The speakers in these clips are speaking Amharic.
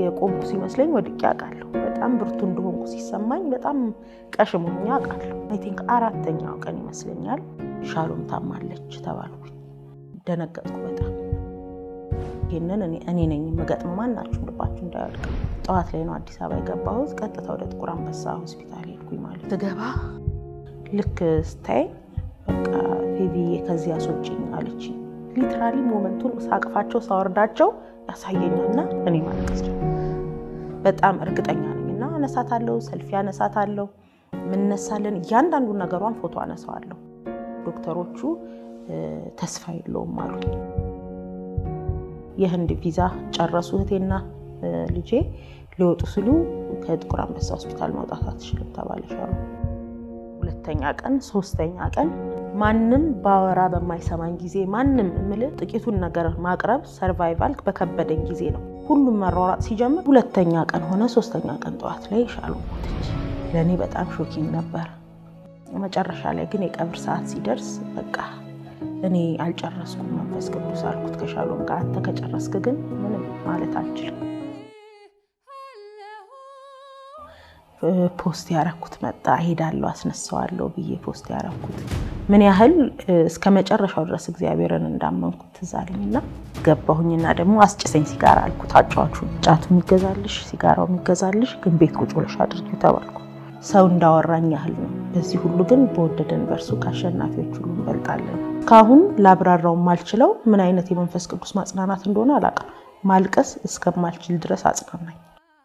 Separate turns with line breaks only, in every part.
የቆምኩ ሲመስለኝ ወድቄ አውቃለሁ። በጣም ብርቱ እንደሆንኩ ሲሰማኝ በጣም ቀሽም ሆኜ አውቃለሁ። አይ ቲንክ አራተኛው ቀን ይመስለኛል ሻሎም ታማለች ተባልኩኝ። ደነገጥኩ በጣም ይህንን እኔ ነኝ የምገጥም ማናችሁ ልባችሁ እንዳያወድቅ። ጠዋት ላይ ነው አዲስ አበባ የገባሁት። ቀጥታ ወደ ጥቁር አንበሳ ሆስፒታል ሄድኩኝ። ማለት ስገባ ልክ ስታይ በቃ ፌቪዬ ከዚህ አስወጪኝ አለች። ሊትራሊ ሞመንቱን ሳቅፋቸው ሳወርዳቸው ያሳየኛልና እኔ ማለቀስ በጣም እርግጠኛ ነኝ እና አነሳታለሁ፣ ሰልፊ አነሳታለሁ፣ ምነሳለን፣ እያንዳንዱን ነገሯን ፎቶ አነሳዋለሁ። ዶክተሮቹ ተስፋ የለውም አሉኝ። የህንድ ቪዛ ጨረሱ። እህቴና ልጄ ሊወጡ ሲሉ ከጥቁር አንበሳ ሆስፒታል መውጣት አትችልም ተባለች አሉ። ሁለተኛ ቀን ሶስተኛ ቀን ማንም ባወራ በማይሰማኝ ጊዜ ማንም የምልህ ጥቂቱን ነገር ማቅረብ ሰርቫይቫል በከበደኝ ጊዜ ነው። ሁሉም መሯሯጥ ሲጀምር ሁለተኛ ቀን ሆነ። ሶስተኛ ቀን ጠዋት ላይ ሻሎም ሞተች። ለእኔ በጣም ሾኪንግ ነበር። መጨረሻ ላይ ግን የቀብር ሰዓት ሲደርስ በቃ እኔ አልጨረስኩም መንፈስ ቅዱስ አልኩት ከሻሎም ጋር አንተ ከጨረስክ ግን ምንም ማለት አልችልም። ፖስት ያረኩት መጣ ሄዳለሁ አስነሳዋለሁ ብዬ ፖስት ያረኩት ምን ያህል እስከ መጨረሻው ድረስ እግዚአብሔርን እንዳመንኩት ትዝ አለኝና ገባሁኝና ደግሞ አስጭሰኝ ሲጋራ አልኩት። አጫዋቹ ጫቱ የሚገዛልሽ ሲጋራው የሚገዛልሽ ግን ቤት ቁጭ ብለሽ አድርጊው ተባልኩ። ሰው እንዳወራኝ ያህል ነው። በዚህ ሁሉ ግን በወደደን በእርሱ ከአሸናፊዎች ሁሉ እንበልጣለን። እስካሁን ላብራራው ማልችለው ምን አይነት የመንፈስ ቅዱስ ማጽናናት እንደሆነ አላውቅም። ማልቀስ እስከማልችል ድረስ አጽናናኝ።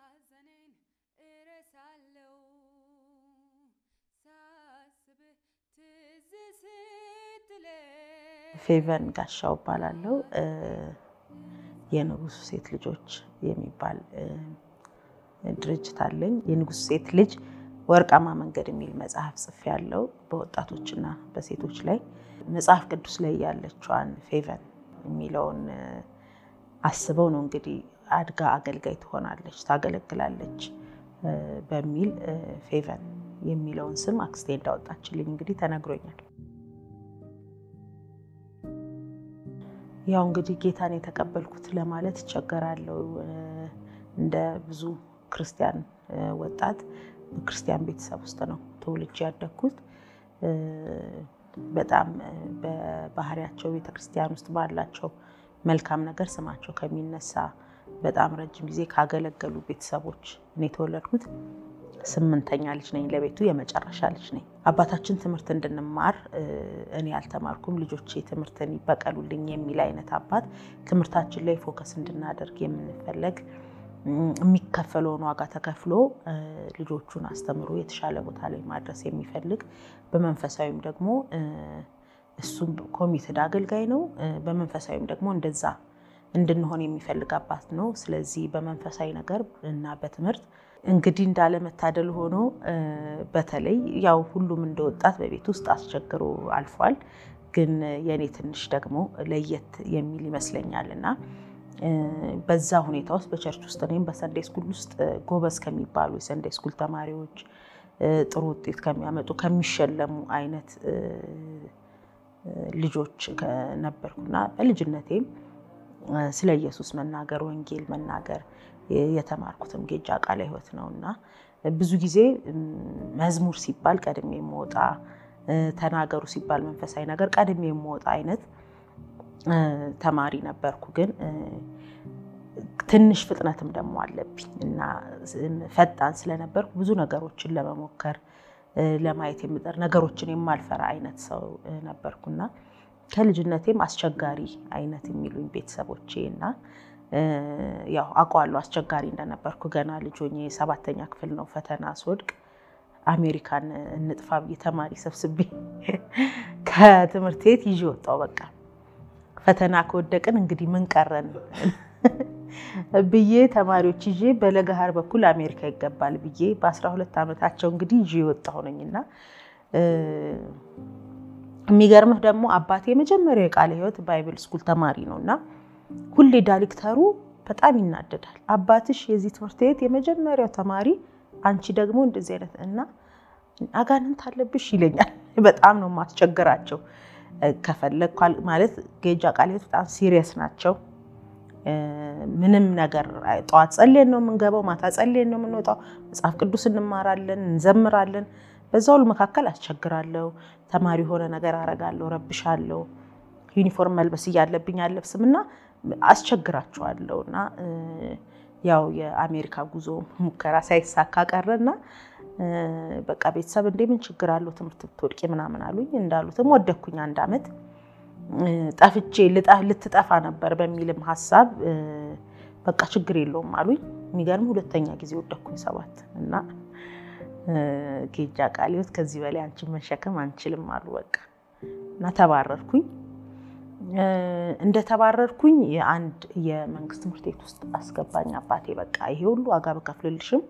ፌቨን ጋሻው እባላለሁ። የንጉሱ ሴት ልጆች የሚባል ድርጅት አለኝ። የንጉሱ ሴት ልጅ ወርቃማ መንገድ የሚል መጽሐፍ ጽፌያለሁ። በወጣቶችና በሴቶች ላይ መጽሐፍ ቅዱስ ላይ ያለችዋን ፌቨን የሚለውን አስበው ነው እንግዲህ አድጋ አገልጋይ ትሆናለች፣ ታገለግላለች በሚል ፌቨን የሚለውን ስም አክስቴ እንዳወጣችልኝ እንግዲህ ተነግሮኛል። ያው እንግዲህ ጌታን የተቀበልኩት ለማለት እቸገራለሁ። እንደ ብዙ ክርስቲያን ወጣት በክርስቲያን ቤተሰብ ውስጥ ነው ተወልጄ ያደግኩት። በጣም በባህሪያቸው ቤተክርስቲያን ውስጥ ባላቸው መልካም ነገር ስማቸው ከሚነሳ በጣም ረጅም ጊዜ ካገለገሉ ቤተሰቦች እኔ የተወለድኩት ስምንተኛ ልጅ ነኝ። ለቤቱ የመጨረሻ ልጅ ነኝ። አባታችን ትምህርት እንድንማር እኔ አልተማርኩም፣ ልጆቼ ትምህርትን ይበቀሉልኝ የሚል አይነት አባት ትምህርታችን ላይ ፎከስ እንድናደርግ የምንፈለግ የሚከፈለውን ዋጋ ተከፍሎ ልጆቹን አስተምሮ የተሻለ ቦታ ላይ ማድረስ የሚፈልግ በመንፈሳዊም ደግሞ እሱም ኮሚትድ አገልጋይ ነው። በመንፈሳዊም ደግሞ እንደዛ እንድንሆን የሚፈልግ አባት ነው። ስለዚህ በመንፈሳዊ ነገር እና በትምህርት እንግዲህ እንዳለመታደል ሆኖ በተለይ ያው ሁሉም እንደ ወጣት በቤት ውስጥ አስቸግሮ አልፏል። ግን የእኔ ትንሽ ደግሞ ለየት የሚል ይመስለኛል እና በዛ ሁኔታ ውስጥ በቸርች ውስጥ እኔም በሰንዴ ስኩል ውስጥ ጎበዝ ከሚባሉ የሰንዴ ስኩል ተማሪዎች ጥሩ ውጤት ከሚያመጡ ከሚሸለሙ አይነት ልጆች ነበርኩና በልጅነቴም ስለ ኢየሱስ መናገር ወንጌል መናገር የተማርኩትም ጌጃ ቃለ ሕይወት ነው እና ብዙ ጊዜ መዝሙር ሲባል ቀድሜ የምወጣ ተናገሩ ሲባል መንፈሳዊ ነገር ቀድሜ የምወጣ አይነት ተማሪ ነበርኩ። ግን ትንሽ ፍጥነትም ደግሞ አለብኝ እና ፈጣን ስለነበርኩ ብዙ ነገሮችን ለመሞከር ለማየት የምጠር ነገሮችን የማልፈራ አይነት ሰው ነበርኩና ከልጅነቴም አስቸጋሪ አይነት የሚሉኝ ቤተሰቦቼ እና ያው አውቀዋለሁ አስቸጋሪ እንደነበርኩ። ገና ልጅ ሆኜ ሰባተኛ ክፍል ነው ፈተና ስወድቅ አሜሪካን እንጥፋ ብዬ ተማሪ ሰብስቤ ከትምህርት ቤት ይዤ ወጣሁ። በቃ ፈተና ከወደቅን እንግዲህ ምን ቀረን ብዬ ተማሪዎች ይዤ በለገሃር በኩል አሜሪካ ይገባል ብዬ በአስራ ሁለት ዓመታቸው እንግዲህ ይዤ የወጣሁ ነኝና የሚገርምህ ደግሞ አባቴ የመጀመሪያው የቃለ ሕይወት ባይብል ስኩል ተማሪ ነው እና ሁሌ ዳይሬክተሩ በጣም ይናደዳል። አባትሽ የዚህ ትምህርት ቤት የመጀመሪያው ተማሪ፣ አንቺ ደግሞ እንደዚህ አይነት እና አጋንንት አለብሽ ይለኛል። በጣም ነው የማስቸግራቸው። ከፈለግ ማለት ጌጃ ቃለ ሕይወት በጣም ሲሪየስ ናቸው። ምንም ነገር ጠዋት ጸልየን ነው የምንገባው፣ ማታ ጸልየን ነው የምንወጣው። መጽሐፍ ቅዱስ እንማራለን፣ እንዘምራለን። በዛ ሁሉ መካከል አስቸግራለሁ። ተማሪ የሆነ ነገር አረጋለሁ፣ ረብሻለሁ። ዩኒፎርም መልበስ እያለብኝ አለብስም እና አስቸግራቸዋለሁ እና ያው የአሜሪካ ጉዞ ሙከራ ሳይሳካ ቀረና በቃ ቤተሰብ እንዴ ምን ችግር አለው ትምህርት ብትወድቂ ምናምን አሉኝ። እንዳሉትም ወደኩኝ አንድ ዓመት ጠፍቼ ልትጠፋ ነበር በሚልም ሀሳብ በቃ ችግር የለውም አሉኝ። የሚገርም ሁለተኛ ጊዜ ወደኩኝ ሰባት እና ጌጃ ቃሊዮት ከዚህ በላይ አንቺን መሸከም አንችልም አሉ በቃ እና ተባረርኩኝ። እንደተባረርኩኝ የአንድ የመንግስት ትምህርት ቤት ውስጥ አስገባኝ አባቴ። በቃ ይሄ ሁሉ ዋጋ በከፍልልሽም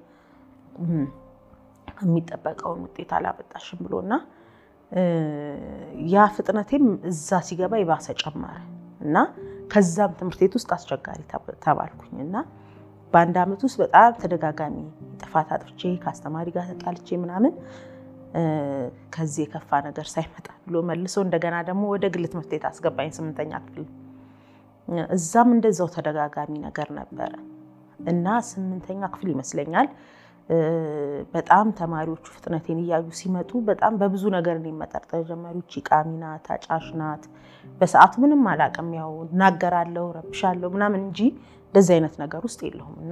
የሚጠበቀውን ውጤት አላመጣሽም ብሎና ያ ፍጥነቴም እዛ ሲገባ የባሰ ጨመረ እና ከዛም ትምህርት ቤት ውስጥ አስቸጋሪ ተባልኩኝ እና በአንድ ዓመት ውስጥ በጣም ተደጋጋሚ ጥፋት አጥፍቼ ከአስተማሪ ጋር ተጣልቼ ምናምን ከዚህ የከፋ ነገር ሳይመጣ ብሎ መልሶ እንደገና ደግሞ ወደ ግል ትምህርት ቤት አስገባኝ ስምንተኛ ክፍል። እዛም እንደዛው ተደጋጋሚ ነገር ነበረ እና ስምንተኛ ክፍል ይመስለኛል በጣም ተማሪዎቹ ፍጥነቴን እያዩ ሲመጡ በጣም በብዙ ነገር እኔን መጠርጠር ጀመሩ። ይቺ ቃሚ ናት፣ አጫሽ ናት። በሰዓቱ ምንም አላውቅም፣ ያው እናገራለሁ፣ ረብሻለሁ ምናምን እንጂ እንደዚህ አይነት ነገር ውስጥ የለሁም እና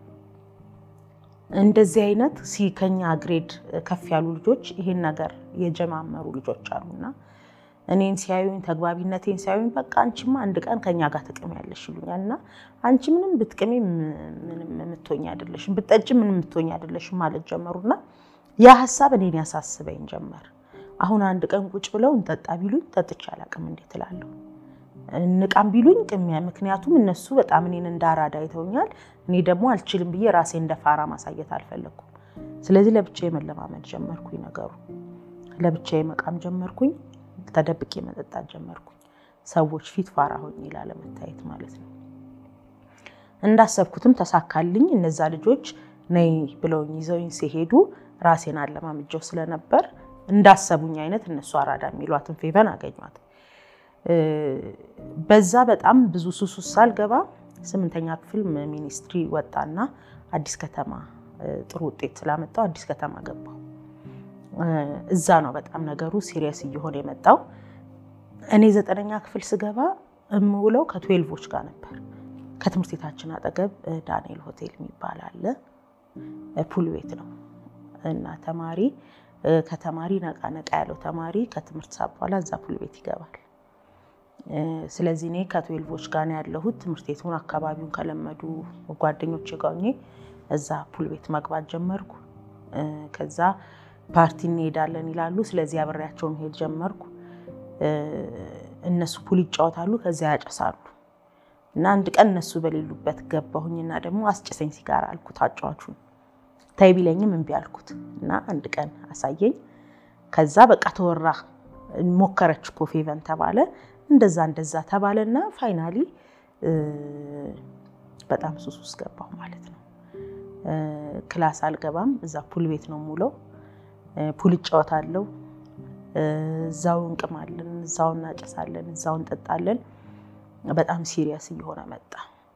እንደዚህ አይነት ከኛ ግሬድ ከፍ ያሉ ልጆች ይሄን ነገር የጀማመሩ ልጆች አሉና እኔን ሲያዩኝ ተግባቢነቴን ሲያዩኝ በቃ አንቺማ አንድ ቀን ከኛ ጋር ትቅሚያለሽ ይሉኛል እና አንቺ ምንም ብትቅሚ ምንም የምትሆኝ አይደለሽም፣ ብትጠጪ ምንም የምትሆኝ አይደለሽም ማለት ጀመሩና ያ ሀሳብ እኔን ያሳስበኝ ጀመር። አሁን አንድ ቀን ቁጭ ብለው እንጠጣ ቢሉኝ ጠጥቼ አላውቅም እንዴት እላለሁ። እንቃም ቢሉኝ ቅሚያ፣ ምክንያቱም እነሱ በጣም እኔን እንደ አራዳ አይተውኛል። እኔ ደግሞ አልችልም ብዬ ራሴ እንደ ፋራ ማሳየት አልፈለግኩም። ስለዚህ ለብቻዬ መለማመድ ጀመርኩኝ። ነገሩ ለብቻዬ መቃም ጀመርኩኝ። ተደብቄ መጠጣት ጀመርኩኝ። ሰዎች ፊት ፋራ ሆኜ ላለመታየት ማለት ነው። እንዳሰብኩትም ተሳካልኝ። እነዛ ልጆች ነይ ብለውኝ ይዘውኝ ሲሄዱ ራሴን አለማምጀው ስለነበር እንዳሰቡኝ አይነት እነሱ አራዳ የሚሏትን ፌቨን አገኟት። በዛ በጣም ብዙ ሱስ ውስጥ ሳልገባ ስምንተኛ ክፍል ሚኒስትሪ ወጣና አዲስ ከተማ ጥሩ ውጤት ስላመጣው አዲስ ከተማ ገባሁ። እዛ ነው በጣም ነገሩ ሲሪየስ እየሆነ የመጣው። እኔ ዘጠነኛ ክፍል ስገባ የምውለው ከትዌልቮች ጋር ነበር። ከትምህርት ቤታችን አጠገብ ዳንኤል ሆቴል የሚባል አለ። ፑል ቤት ነው እና ተማሪ ከተማሪ ነቃ ነቃ ያለው ተማሪ ከትምህርት ሰዓት በኋላ እዛ ፑል ቤት ይገባል። ስለዚህ እኔ ከትዌልቮች ጋር ነው ያለሁት። ትምህርት ቤቱን አካባቢውን ከለመዱ ጓደኞች ጋር ሆኜ እዛ ፑል ቤት መግባት ጀመርኩ። ከዛ ፓርቲ እንሄዳለን ይላሉ። ስለዚህ አብሬያቸው መሄድ ጀመርኩ። እነሱ ፑል ይጫወታሉ፣ ከዚያ ያጨሳሉ። እና አንድ ቀን እነሱ በሌሉበት ገባሁኝና ደግሞ አስጭሰኝ ሲጋራ አልኩት አጫዋቹን። ታይ ቢለኝም እምቢ አልኩት እና አንድ ቀን አሳየኝ። ከዛ በቃ ተወራ። ሞከረች እኮ ፌቨን ተባለ፣ እንደዛ እንደዛ ተባለና ፋይናሊ በጣም ሱስ ውስጥ ገባሁ ማለት ነው። ክላስ አልገባም፣ እዛ ፑል ቤት ነው የምውለው። ፑል እጫወታለሁ፣ እዛው እንቅማለን፣ እዛው እናጨሳለን፣ እዛው እንጠጣለን። በጣም ሲሪየስ እየሆነ መጣ።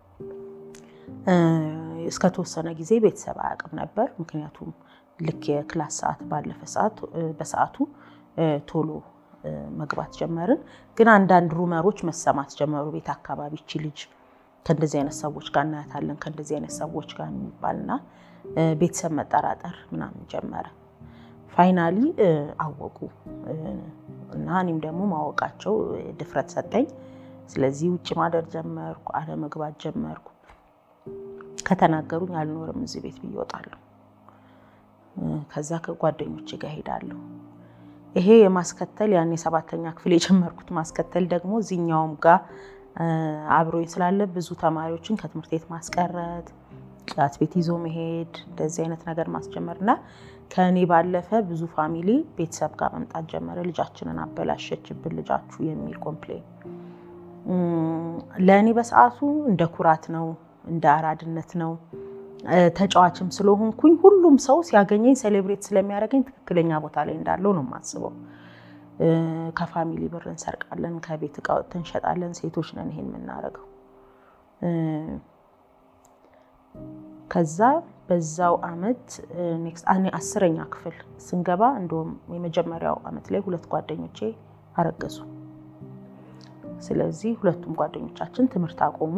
እስከተወሰነ ጊዜ ቤተሰብ አያውቅም ነበር። ምክንያቱም ልክ የክላስ ሰዓት ባለፈ ሰዓት በሰዓቱ ቶሎ መግባት ጀመርን። ግን አንዳንድ ሩመሮች መሰማት ጀመሩ ቤት አካባቢ እቺ ልጅ ከእንደዚህ አይነት ሰዎች ጋር እናያታለን ከእንደዚህ አይነት ሰዎች ጋር የሚባልና ቤተሰብ መጠራጠር ምናምን ጀመረ። ፋይናሊ አወቁ እና እኔም ደግሞ ማወቃቸው ድፍረት ሰጠኝ። ስለዚህ ውጭ ማደር ጀመርኩ፣ አለመግባት ጀመርኩ። ከተናገሩኝ አልኖርም እዚህ ቤት ብዬ እወጣለሁ። ከዛ ከጓደኞቼ ጋር ሄዳለሁ። ይሄ የማስከተል ያን የሰባተኛ ክፍል የጀመርኩት ማስከተል ደግሞ እዚህኛውም ጋር አብሮኝ ስላለ ብዙ ተማሪዎችን ከትምህርት ቤት ማስቀረት፣ ጫት ቤት ይዞ መሄድ፣ እንደዚህ አይነት ነገር ማስጀመር እና ከእኔ ባለፈ ብዙ ፋሚሊ ቤተሰብ ጋር መምጣት ጀመረ። ልጃችንን አበላሸችብን ልጃችሁ የሚል ኮምፕሌን ለእኔ በሰዓቱ እንደ ኩራት ነው፣ እንደ አራድነት ነው። ተጫዋችም ስለሆንኩኝ ሁሉም ሰው ሲያገኘኝ ሴሌብሬት ስለሚያደርገኝ ትክክለኛ ቦታ ላይ እንዳለው ነው የማስበው። ከፋሚሊ ብር እንሰርቃለን፣ ከቤት እቃ ወጥተን እንሸጣለን። ሴቶች ነን ይሄን የምናደርገው ከዛ በዛው አመት ኔክስት አስረኛ ክፍል ስንገባ እንደውም የመጀመሪያው አመት ላይ ሁለት ጓደኞቼ አረገዙ። ስለዚህ ሁለቱም ጓደኞቻችን ትምህርት አቆሙ።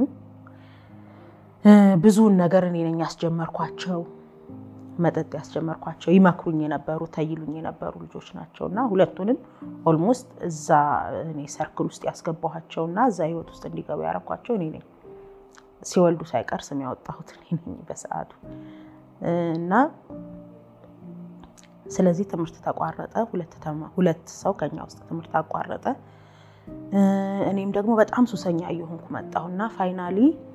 ብዙውን ነገር እኔ ነኝ ያስጀመርኳቸው፣ መጠጥ ያስጀመርኳቸው፣ ይመክሩኝ የነበሩ ተይሉኝ የነበሩ ልጆች ናቸው እና ሁለቱንም ኦልሞስት እዛ እኔ ሰርክል ውስጥ ያስገባኋቸው እና እዛ ህይወት ውስጥ እንዲገቡ ያደረኳቸው እኔ ነኝ። ሲወልዱ ሳይቀር ስም ያወጣሁት እኔ ነኝ በሰዓቱ እና ስለዚህ ትምህርት ተቋረጠ። ሁለት ሰው ከኛ ውስጥ ትምህርት አቋረጠ። እኔም ደግሞ በጣም ሱሰኛ እየሆንኩ መጣሁና ፋይናሊ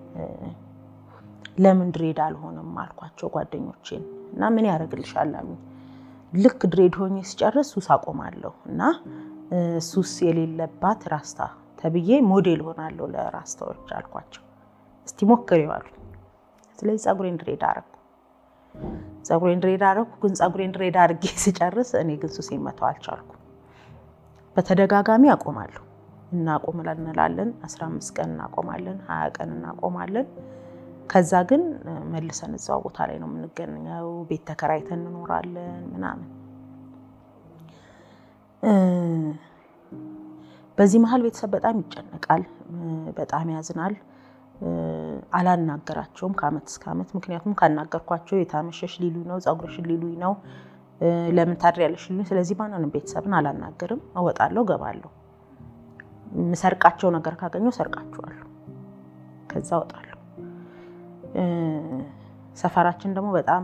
ለምን ድሬድ አልሆንም አልኳቸው ጓደኞቼን እና ምን ያደርግልሻል አሉኝ። ልክ ድሬድ ሆኜ ሲጨርስ ሱስ አቆማለሁ እና ሱስ የሌለባት ራስታ ተብዬ ሞዴል ሆናለሁ ለራስታዎች አልኳቸው። እስቲ ሞክሪው አሉኝ። ስለዚህ ፀጉሬን ድሬድ አረኩ። ፀጉሬን ድሬድ አረኩ። ግን ፀጉሬን ድሬድ አድርጌ ስጨርስ እኔ ግን ሱሴን መተው አልቻልኩም። በተደጋጋሚ አቆማለሁ እናቆም እንላለን። 15 ቀን እናቆማለን፣ 20 ቀን እናቆማለን። ከዛ ግን መልሰን እዛው ቦታ ላይ ነው የምንገኘው። ቤት ተከራይተን እንኖራለን ምናምን። በዚህ መሀል ቤተሰብ በጣም ይጨነቃል፣ በጣም ያዝናል። አላናገራቸውም ከአመት እስከ አመት። ምክንያቱም ካናገርኳቸው የታመሸሽ ሊሉኝ ነው፣ ፀጉርሽን ሊሉኝ ነው፣ ለምን ታድሪያለሽ ሊሉኝ። ስለዚህ ማንንም ቤተሰብን አላናገርም። እወጣለሁ፣ ገባለሁ። የምሰርቃቸው ነገር ካገኘው ሰርቃቸዋለሁ። ከዛ እወጣለሁ። ሰፈራችን ደግሞ በጣም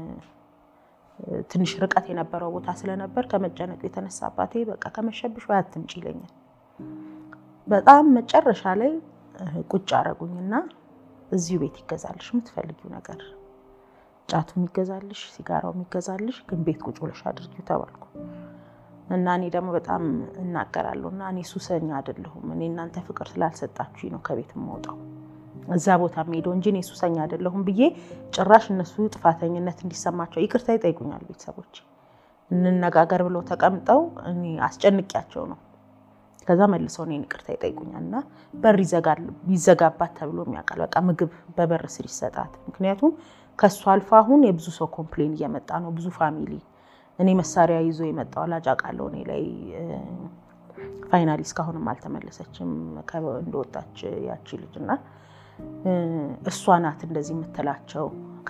ትንሽ ርቀት የነበረው ቦታ ስለነበር ከመጨነቁ የተነሳ አባቴ በቃ ከመሸብሽ ወይ አትምጪ ይለኛል። በጣም መጨረሻ ላይ ቁጭ አረጉኝና እዚሁ ቤት ይገዛልሽ የምትፈልጊው ነገር ጫቱ የሚገዛልሽ፣ ሲጋራው የሚገዛልሽ፣ ግን ቤት ቁጭ ብለሽ አድርጊው ተባልኩ እና እኔ ደግሞ በጣም እናገራለሁ እና እኔ ሱሰኛ አይደለሁም እኔ እናንተ ፍቅር ስላልሰጣችሁኝ ነው ከቤት የምወጣው እዛ ቦታ የምሄደው እንጂ እኔ ሱሰኛ አይደለሁም ብዬ ጭራሽ እነሱ ጥፋተኝነት እንዲሰማቸው ይቅርታ ይጠይቁኛል። ቤተሰቦች እንነጋገር ብለው ተቀምጠው እኔ አስጨንቂያቸው ነው። ከዛ መልሰው እኔን ይቅርታ ይጠይቁኛል እና በር ይዘጋባት ተብሎ የሚያውቃል። በቃ ምግብ በበር ስር ይሰጣት። ምክንያቱም ከእሱ አልፎ አሁን የብዙ ሰው ኮምፕሌን እየመጣ ነው። ብዙ ፋሚሊ እኔ መሳሪያ ይዞ የመጣ ወላጅ አውቃለሁ እኔ ላይ ፋይናሊ እስካሁንም አልተመለሰችም እንደወጣች ያቺ ልጅ እና እሷ ናት እንደዚህ የምትላቸው።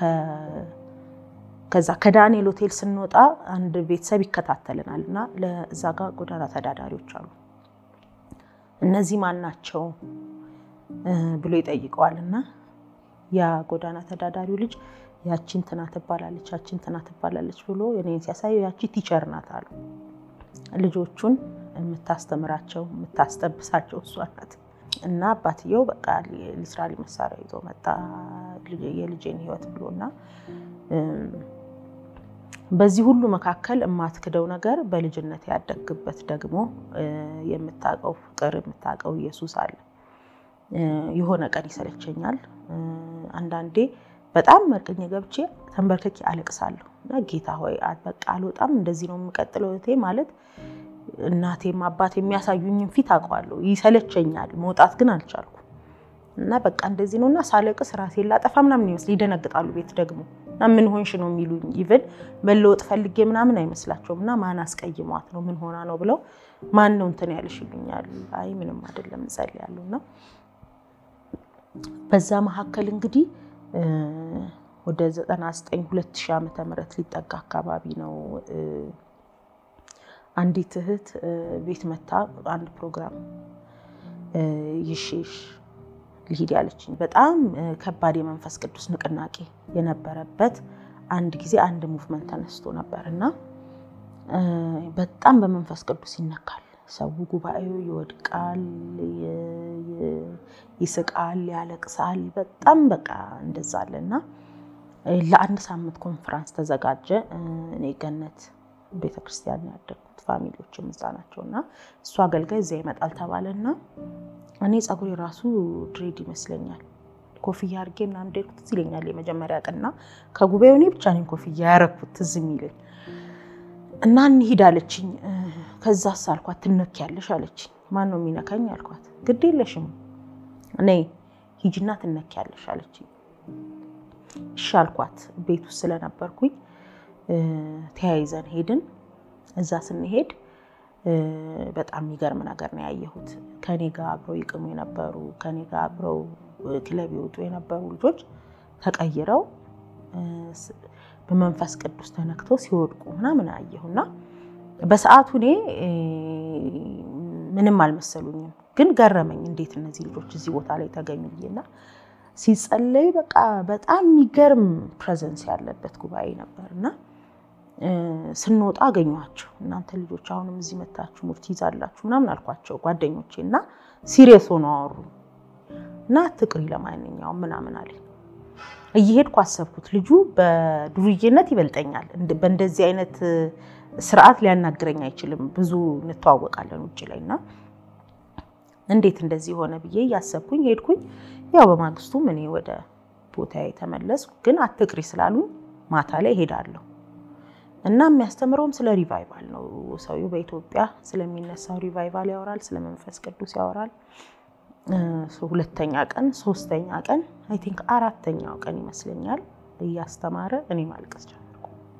ከዛ ከዳንኤል ሆቴል ስንወጣ አንድ ቤተሰብ ይከታተልናል እና ለዛ ጋር ጎዳና ተዳዳሪዎች አሉ። እነዚህ ማን ናቸው ብሎ ይጠይቀዋል እና ያ ጎዳና ተዳዳሪው ልጅ ያቺ እንትና ትባላለች፣ ያቺ እንትና ትባላለች ብሎ እኔን ሲያሳየው ያቺ ቲቸር ናት አሉ። ልጆቹን የምታስተምራቸው የምታስጠብሳቸው እሷ ናት። እና አባትየው በቃ ሊትራሊ መሳሪያ ይዞ መጣ የልጄን ሕይወት ብሎ እና በዚህ ሁሉ መካከል የማትክደው ነገር በልጅነት ያደግበት ደግሞ የምታውቀው ፍቅር የምታውቀው ኢየሱስ አለ። የሆነ ቀን ይሰለቸኛል። አንዳንዴ በጣም መርቅኝ ገብቼ ተንበርክኬ አለቅሳለሁ እና ጌታ ሆይ በቃ አልወጣም፣ እንደዚህ ነው የምቀጥለው እህቴ ማለት እናቴም አባት የሚያሳዩኝን ፊት አውቀዋለሁ። ይሰለቸኛል፣ መውጣት ግን አልቻልኩም እና በቃ እንደዚህ ነው እና ሳለቅስ ራሴን ላጠፋ ምናምን ይመስል ይደነግጣሉ። ቤት ደግሞ እና ምን ሆንሽ ነው የሚሉኝ። ኢቨን መለወጥ ፈልጌ ምናምን አይመስላቸውም እና ማን አስቀይሟት ነው ምን ሆና ነው ብለው ማን ነው እንትን ያልሽ ይሉኛል። አይ ምንም አይደለም እጸልያለሁ እና በዛ መካከል እንግዲህ ወደ 99 2000 ዓመተ ምህረት ሊጠጋ አካባቢ ነው አንዲት እህት ቤት መታ አንድ ፕሮግራም ይሽሽ ልሂድ ያለችኝ በጣም ከባድ የመንፈስ ቅዱስ ንቅናቄ የነበረበት አንድ ጊዜ አንድ ሙቭመንት ተነስቶ ነበር እና በጣም በመንፈስ ቅዱስ ይነካል። ሰው ጉባኤው ይወድቃል፣ ይስቃል፣ ያለቅሳል። በጣም በቃ እንደዛ አለ እና ለአንድ ሳምንት ኮንፈራንስ ተዘጋጀ። እኔ ገነት ቤተክርስቲያን ያደግኩት ፋሚሊዎችም እዛ ናቸው እና እሱ አገልጋይ እዚያ ይመጣል ተባለ እና እኔ ፀጉሬ ራሱ ድሬድ ይመስለኛል ኮፍያ አድርጌ ምናምን እንደሄድኩት ትዝ ይለኛል። የመጀመሪያ ቀንና ከጉባኤው እኔ ብቻ ነኝ ኮፍያ ያረኩት ትዝ የሚለኝ እና እንሂድ አለችኝ። ከዛስ አልኳት ትነኪያለሽ አለችኝ። ማን ነው የሚነካኝ አልኳት። ግድ የለሽም እኔ ሂጂና ትነኪያለሽ አለችኝ። እሺ አልኳት። ቤት ውስጥ ስለነበርኩኝ ተያይዘን ሄድን። እዛ ስንሄድ በጣም የሚገርም ነገር ነው ያየሁት። ከኔ ጋር አብረው ይቅሙ የነበሩ ከኔ ጋር አብረው ክለብ ይወጡ የነበሩ ልጆች ተቀይረው በመንፈስ ቅዱስ ተነክተው ሲወድቁ ምናምን አየሁና በሰዓቱ እኔ ምንም አልመሰሉኝም፣ ግን ገረመኝ። እንዴት እነዚህ ልጆች እዚህ ቦታ ላይ ተገኙ ብዬና ሲጸለይ በቃ በጣም የሚገርም ፕሬዘንስ ያለበት ጉባኤ ነበር እና ስንወጣ አገኘኋቸው። እናንተ ልጆች አሁንም እዚህ መታችሁ ሙርት ይዛላችሁ ምናምን አልኳቸው ጓደኞቼ እና ሲሪየስ ሆነው አወሩ እና ትቅሪ ለማንኛውም ምናምን አለኝ። እየሄድኩ አሰብኩት ልጁ በዱርዬነት ይበልጠኛል፣ በእንደዚህ አይነት ስርዓት ሊያናግረኝ አይችልም፣ ብዙ እንተዋወቃለን ውጭ ላይ እና እንዴት እንደዚህ ሆነ ብዬ እያሰብኩኝ ሄድኩኝ። ያው በማግስቱም እኔ ወደ ቦታ የተመለስኩ፣ ግን አትቅሪ ስላሉኝ ማታ ላይ ሄዳለሁ እና የሚያስተምረውም ስለ ሪቫይቫል ነው። ሰውዬው በኢትዮጵያ ስለሚነሳው ሪቫይቫል ያወራል፣ ስለ መንፈስ ቅዱስ ያወራል። ሁለተኛ ቀን፣ ሶስተኛ ቀን፣ አይ ቲንክ አራተኛው ቀን ይመስለኛል እያስተማረ እኔ ማልቀስ ጀመርኩ።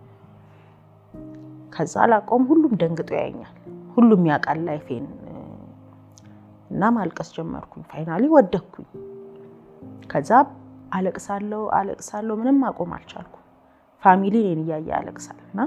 ከዛ አላቆም፣ ሁሉም ደንግጦ ያየኛል፣ ሁሉም ያውቃል ላይፌን እና ማልቀስ ጀመርኩኝ። ፋይናሊ ወደኩኝ። ከዛ አለቅሳለሁ አለቅሳለሁ፣ ምንም ማቆም አልቻልኩም። ፋሚሊ እኔን እያየ ያለቅሳል እና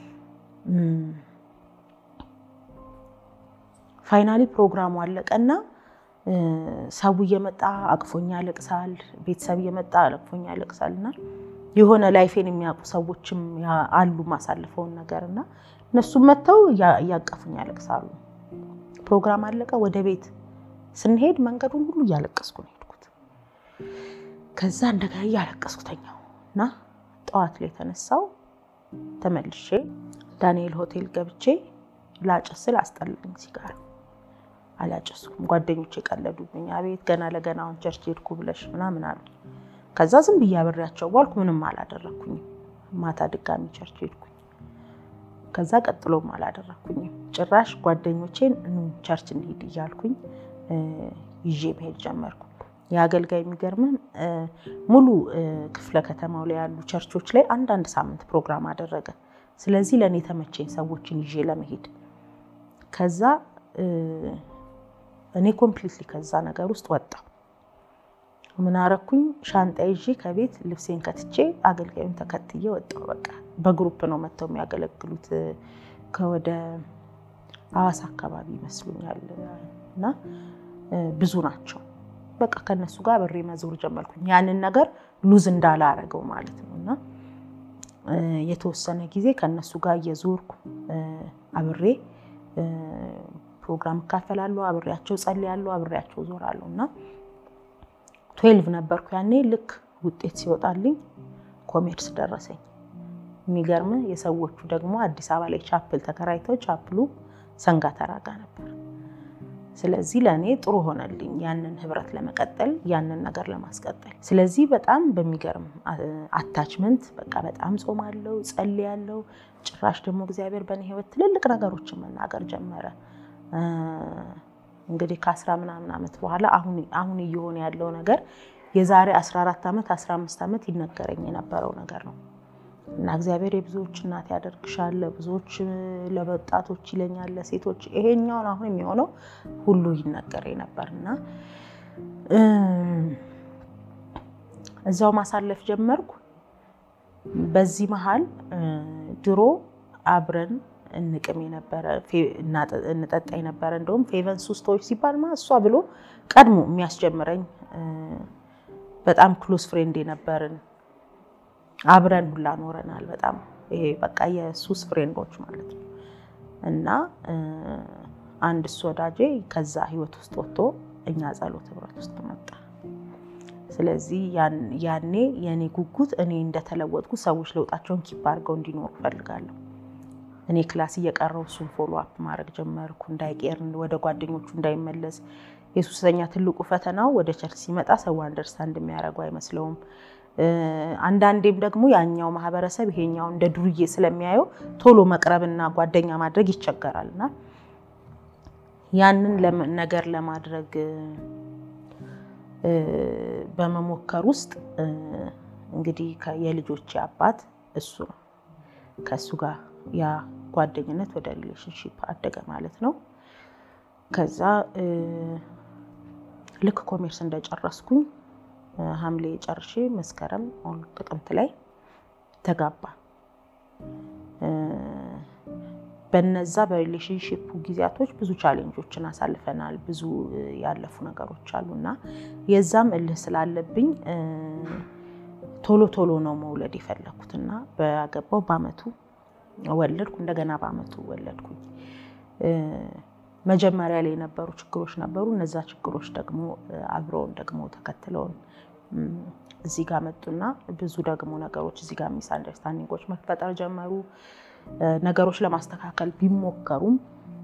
ፋይናሊ ፕሮግራሙ አለቀና ሰው እየመጣ አቅፎኛ ያለቅሳል፣ ቤተሰብ እየመጣ አቅፎኛ ያለቅሳል እና የሆነ ላይፌን የሚያውቁ ሰዎችም አሉ ማሳልፈውን ነገር እና እነሱም መጥተው እያቀፉኝ ያለቅሳሉ። ፕሮግራም አለቀ። ወደ ቤት ስንሄድ መንገዱን ሁሉ እያለቀስኩ ነው ሄድኩት። ከዛ እንደገና እያለቀስኩ ተኛው እና ጠዋት ላይ የተነሳው ተመልሼ ዳንኤል ሆቴል ገብቼ ላጨስ ስል አስጠላኝ። ሲጋራ አላጨስኩም። ጓደኞቼ ቀለዱብኝ። አቤት ገና ለገና አሁን ቸርች ሄድኩ ብለሽ ምናምን አሉ። ከዛ ዝም ብዬ አብሬያቸው ዋልኩ። ምንም አላደረኩኝም። ማታ ድጋሚ ቸርች ሄድኩኝ። ከዛ ቀጥሎም አላደረኩኝም። ጭራሽ ጓደኞቼን ቸርች እንሂድ እያልኩኝ ይዤ መሄድ ጀመርኩ። የአገልጋይ የሚገርምም ሙሉ ክፍለ ከተማው ላይ ያሉ ቸርቾች ላይ አንዳንድ ሳምንት ፕሮግራም አደረገ። ስለዚህ ለእኔ የተመቸኝ ሰዎችን ይዤ ለመሄድ ከዛ እኔ ኮምፕሊትሊ ከዛ ነገር ውስጥ ወጣሁ። ምን አረኩኝ? ሻንጣ ይዤ ከቤት ልብሴን ከትቼ አገልጋዩን ተከትዬ ወጣሁ። በቃ በግሩፕ ነው መጥተው የሚያገለግሉት ከወደ ሐዋሳ አካባቢ ይመስሉኛል እና ብዙ ናቸው። በቃ ከነሱ ጋር በሬ መዞር ጀመርኩኝ። ያንን ነገር ሉዝ እንዳላረገው ማለት ነው እና የተወሰነ ጊዜ ከነሱ ጋር እየዞርኩ አብሬ ፕሮግራም እካፈላለሁ፣ አብሬያቸው ጸልያለሁ፣ አብሬያቸው ዞራለሁ እና ትዌልቭ ነበርኩ ያኔ። ልክ ውጤት ሲወጣልኝ ኮሜርስ ደረሰኝ። የሚገርም የሰዎቹ ደግሞ አዲስ አበባ ላይ ቻፕል ተከራይተው ቻፕሉ ሰንጋተራ ጋር ነበር። ስለዚህ ለእኔ ጥሩ ሆነልኝ ያንን ህብረት ለመቀጠል ያንን ነገር ለማስቀጠል። ስለዚህ በጣም በሚገርም አታችመንት በቃ በጣም ጾማለሁ፣ ጸልያለሁ። ጭራሽ ደግሞ እግዚአብሔር በእኔ ህይወት ትልልቅ ነገሮችን መናገር ጀመረ። እንግዲህ ከአስራ ምናምን ዓመት በኋላ አሁን እየሆነ ያለው ነገር የዛሬ 14 ዓመት 15 ዓመት ይነገረኝ የነበረው ነገር ነው እና እግዚአብሔር የብዙዎች እናት ያደርግሻል፣ ለብዙዎች ለወጣቶች ይለኛል፣ ለሴቶች ይሄኛውን አሁን የሚሆነው ሁሉ ይነገረኝ ነበር እና እዛው ማሳለፍ ጀመርኩ። በዚህ መሀል ድሮ አብረን እንቅም የነበረ እንጠጣ የነበረ እንደውም ፌቨን ሱስቶች ሲባል ማ እሷ ብሎ ቀድሞ የሚያስጀምረኝ በጣም ክሎዝ ፍሬንድ የነበርን አብረን ሁላ ኖረናል። በጣም ይሄ በቃ የሱስ ፍሬንዶች ማለት ነው እና አንድ እሱ ወዳጄ ከዛ ህይወት ውስጥ ወጥቶ እኛ ጸሎት ህብረት ውስጥ መጣ። ስለዚህ ያኔ የእኔ ጉጉት እኔ እንደተለወጥኩ ሰዎች ለውጣቸውን ኪፕ አድርገው እንዲኖሩ እፈልጋለሁ። እኔ ክላስ እየቀረው እሱን ፎሎ አፕ ማድረግ ጀመርኩ። እንዳይቄር ወደ ጓደኞቹ እንዳይመለስ። የሱሰኛ ትልቁ ፈተናው ወደ ቸርች ሲመጣ ሰው አንደርስታንድ የሚያደርጉ አይመስለውም። አንዳንዴም ደግሞ ያኛው ማህበረሰብ ይሄኛው እንደ ዱርዬ ስለሚያየው ቶሎ መቅረብና ጓደኛ ማድረግ ይቸገራል እና ያንን ነገር ለማድረግ በመሞከር ውስጥ እንግዲህ የልጆቼ አባት እሱ ነው። ከእሱ ጋር ያ ጓደኝነት ወደ ሪሌሽንሺፕ አደገ ማለት ነው። ከዛ ልክ ኮሜርስ እንደጨረስኩኝ ሐምሌ ጨርሼ መስከረም ጥቅምት ላይ ተጋባ። በነዛ በሪሌሽንሺፑ ጊዜያቶች ብዙ ቻሌንጆችን አሳልፈናል። ብዙ ያለፉ ነገሮች አሉ እና የዛም እልህ ስላለብኝ ቶሎ ቶሎ ነው መውለድ የፈለኩት እና በገባው በአመቱ ወለድኩ። እንደገና በአመቱ ወለድኩኝ። መጀመሪያ ላይ የነበሩ ችግሮች ነበሩ። እነዛ ችግሮች ደግሞ አብረውን ደግሞ ተከትለውን እዚህ ጋር መጡና ብዙ ደግሞ ነገሮች እዚህ ጋር ሚስ አንደርስታንዲንጎች መፈጠር ጀመሩ። ነገሮች ለማስተካከል ቢሞከሩም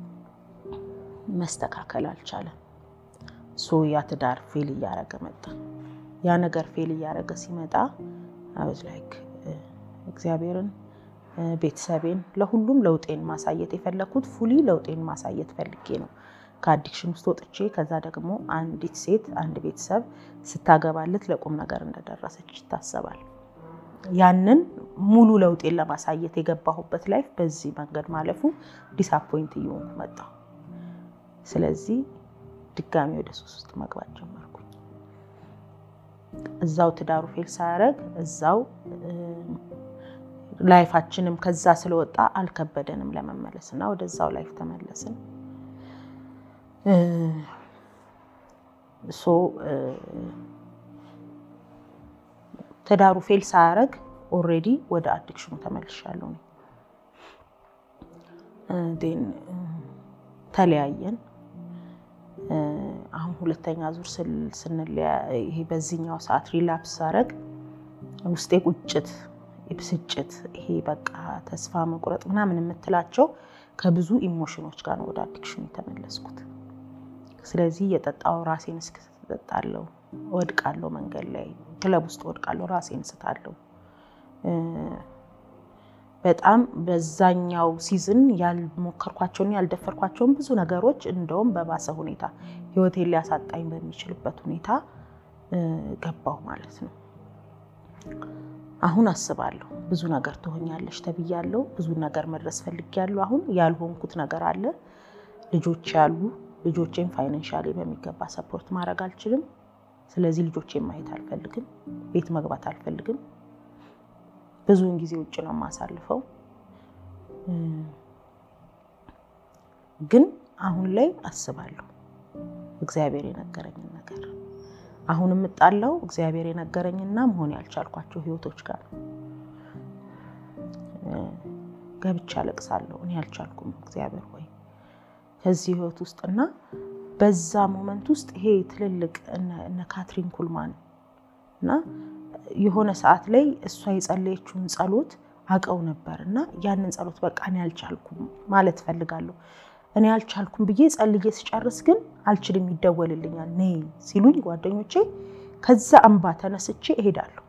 መስተካከል አልቻለም። ሶ ያ ትዳር ፌል እያደረገ መጣ። ያ ነገር ፌል እያደረገ ሲመጣ አይ ላይክ እግዚአብሔርን ቤተሰቤን ለሁሉም ለውጤን ማሳየት የፈለኩት ፉሊ ለውጤን ማሳየት ፈልጌ ነው። ከአዲክሽን ውስጥ ወጥቼ ከዛ ደግሞ አንዲት ሴት አንድ ቤተሰብ ስታገባለት ለቁም ነገር እንደደረሰች ይታሰባል። ያንን ሙሉ ለውጤን ለማሳየት የገባሁበት ላይፍ በዚህ መንገድ ማለፉ ዲስአፖይንት እየሆንኩ መጣሁ። ስለዚህ ድጋሚ ወደ ሱስ ውስጥ መግባት ጀመርኩኝ። እዛው ትዳሩ ፌል ሳያደርግ እዛው ላይፋችንም ከዛ ስለወጣ አልከበደንም ለመመለስ እና ወደዛው ላይፍ ተመለስን። ሶ ትዳሩ ፌል ሳያደርግ ኦልሬዲ ወደ አዲክሽኑ ተመልሻለሁ። ተለያየን። አሁን ሁለተኛ ዙር ይሄ በዚህኛው ሰዓት ሪላፕስ ሳደርግ ውስጤ ቁጭት ብስጭት ይሄ በቃ ተስፋ መቁረጥ ምናምን የምትላቸው ከብዙ ኢሞሽኖች ጋር ነው ወደ አዲክሽኑ የተመለስኩት። ስለዚህ እየጠጣው ራሴን እስክጠጣለው ወድቃለሁ፣ መንገድ ላይ ክለብ ውስጥ ወድቃለሁ፣ ራሴን ስታለሁ። በጣም በዛኛው ሲዝን ያልሞከርኳቸውን ያልደፈርኳቸውን ብዙ ነገሮች እንደውም በባሰ ሁኔታ ህይወቴን ሊያሳጣኝ በሚችልበት ሁኔታ ገባሁ ማለት ነው። አሁን አስባለሁ ብዙ ነገር ትሆኛለሽ ተብያለሁ። ብዙ ነገር መድረስ ፈልጊያለሁ። አሁን ያልሆንኩት ነገር አለ። ልጆች ያሉ ልጆቼን ፋይናንሻሊ በሚገባ ሰፖርት ማድረግ አልችልም። ስለዚህ ልጆቼን ማየት አልፈልግም። ቤት መግባት አልፈልግም። ብዙውን ጊዜ ውጭ ነው የማሳልፈው። ግን አሁን ላይ አስባለሁ እግዚአብሔር የነገረኝን ነገር አሁን የምጣላው እግዚአብሔር የነገረኝና መሆን ያልቻልኳቸው ህይወቶች ጋር ነው። ገብቼ አለቅሳለሁ። እኔ ያልቻልኩም እግዚአብሔር ሆይ ከዚህ ህይወት ውስጥ እና በዛ ሞመንት ውስጥ ይሄ ትልልቅ እነ ካትሪን ኩልማን እና የሆነ ሰዓት ላይ እሷ የጸለየችውን ጸሎት አውቀው ነበር እና ያንን ጸሎት በቃ እኔ አልቻልኩም ማለት እፈልጋለሁ። እኔ አልቻልኩም ብዬ ጸልዬ ስጨርስ ግን አልችልም ይደወልልኛል ነይ ሲሉኝ ጓደኞቼ ከዛ እንባ ተነስቼ እሄዳለሁ።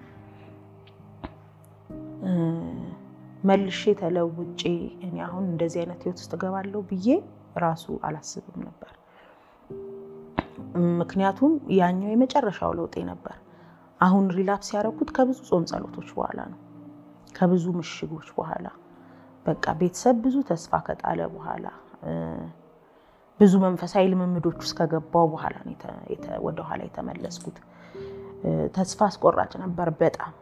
መልሼ ተለውጬ እኔ አሁን እንደዚህ አይነት ህይወት ውስጥ እገባለሁ ብዬ ራሱ አላስብም ነበር። ምክንያቱም ያኛው የመጨረሻው ለውጤ ነበር። አሁን ሪላፕስ ያደረኩት ከብዙ ጾም ጸሎቶች በኋላ ነው። ከብዙ ምሽጎች በኋላ በቃ ቤተሰብ ብዙ ተስፋ ከጣለ በኋላ ብዙ መንፈሳዊ ልምምዶች ውስጥ ከገባው በኋላ ወደኋላ የተመለስኩት። ተስፋ አስቆራጭ ነበር በጣም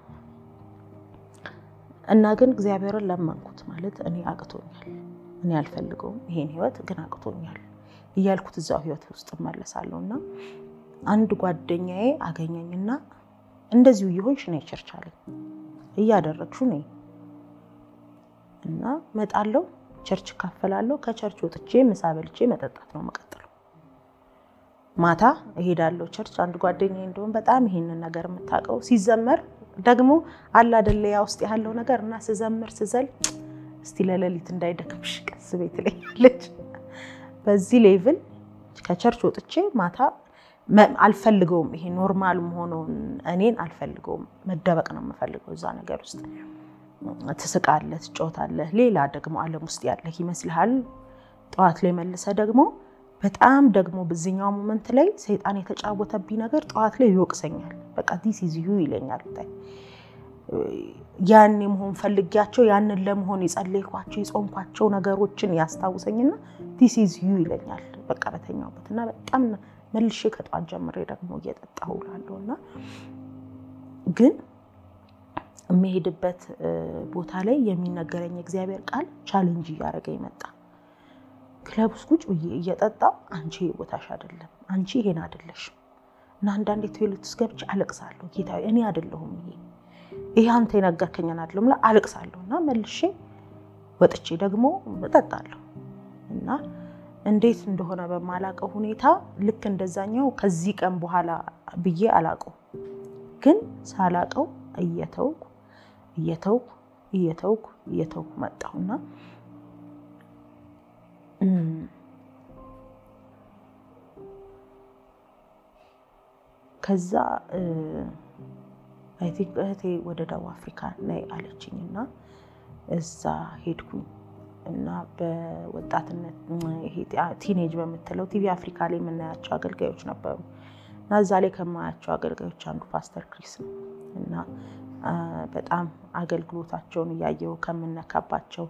እና ግን እግዚአብሔርን ለመንኩት። ማለት እኔ አቅቶኛል፣ እኔ አልፈልገውም ይሄን ህይወት ግን አቅቶኛል እያልኩት እዛው ህይወት ውስጥ እመለሳለሁ እና አንድ ጓደኛዬ አገኘኝና እንደዚሁ እየሆንሽ ነይ ቸርች አለኝ። እያደረግሹ ነይ እና መጣለው ቸርች እካፈላለሁ። ከቸርች ወጥቼ ምሳ በልቼ መጠጣት ነው የምቀጥለው። ማታ እሄዳለሁ ቸርች። አንድ ጓደኛዬ እንደውም በጣም ይሄንን ነገር የምታውቀው ሲዘመር ደግሞ አለ አይደለ ያ ውስጥ ያለው ነገር እና ስዘምር ስዘል እስቲ ለሌሊት እንዳይደክምሽ ቀስ ቤት ትለኛለች። በዚህ ሌቭል ከቸርች ወጥቼ ማታ አልፈልገውም። ይሄ ኖርማል መሆኑን እኔን አልፈልገውም። መደበቅ ነው የምፈልገው እዛ ነገር ውስጥ። ትስቃለህ፣ ትጫወታለህ። ሌላ ደግሞ ዓለም ውስጥ ያለህ ይመስልሃል። ጠዋት ላይ መልሰህ ደግሞ በጣም ደግሞ በዚህኛው ሞመንት ላይ ሰይጣን የተጫወተብኝ ነገር ጠዋት ላይ ይወቅሰኛል። በቃ ዲስ ኢዝ ዩ ይለኛል። ያን መሆን ፈልጊያቸው ያንን ለመሆን የጸለይኳቸው የጾምኳቸው ነገሮችን ያስታውሰኝና ዲስ ኢዝ ዩ ይለኛል። በቃ በተኛውበት እና በጣም መልሼ ከጠዋት ጀምሬ ደግሞ እየጠጣሁ እውላለሁ እና ግን የሚሄድበት ቦታ ላይ የሚነገረኝ እግዚአብሔር ቃል ቻሌንጅ እያደረገ ይመጣ። ክለብ ውስጥ ቁጭ ብዬ እየጠጣሁ አንቺ ቦታሽ አይደለም፣ አንቺ ይሄን አይደለሽም እና አንዳንዴ ቶይሌት ውስጥ ገብቼ አለቅሳለሁ። ጌታ እኔ አይደለሁም ይሄ ይሄ አንተ የነገርከኝን አይደለም ብላ አለቅሳለሁ እና መልሼ ወጥቼ ደግሞ እጠጣለሁ እና እንዴት እንደሆነ በማላቀው ሁኔታ ልክ እንደዛኛው ከዚህ ቀን በኋላ ብዬ አላቀው ግን ሳላቀው እየተውኩ እየተውኩ እየተውኩ እየተውኩ መጣሁና ከዛ አይ ቲንክ እህቴ ወደ ደቡብ አፍሪካ ነይ አለችኝ እና እዛ ሄድኩኝ እና በወጣትነት ቲኔጅ በምትለው ቲቪ አፍሪካ ላይ የምናያቸው አገልጋዮች ነበሩ እና እዛ ላይ ከማያቸው አገልጋዮች አንዱ ፓስተር ክሪስ ነው እና በጣም አገልግሎታቸውን እያየው ከምነካባቸው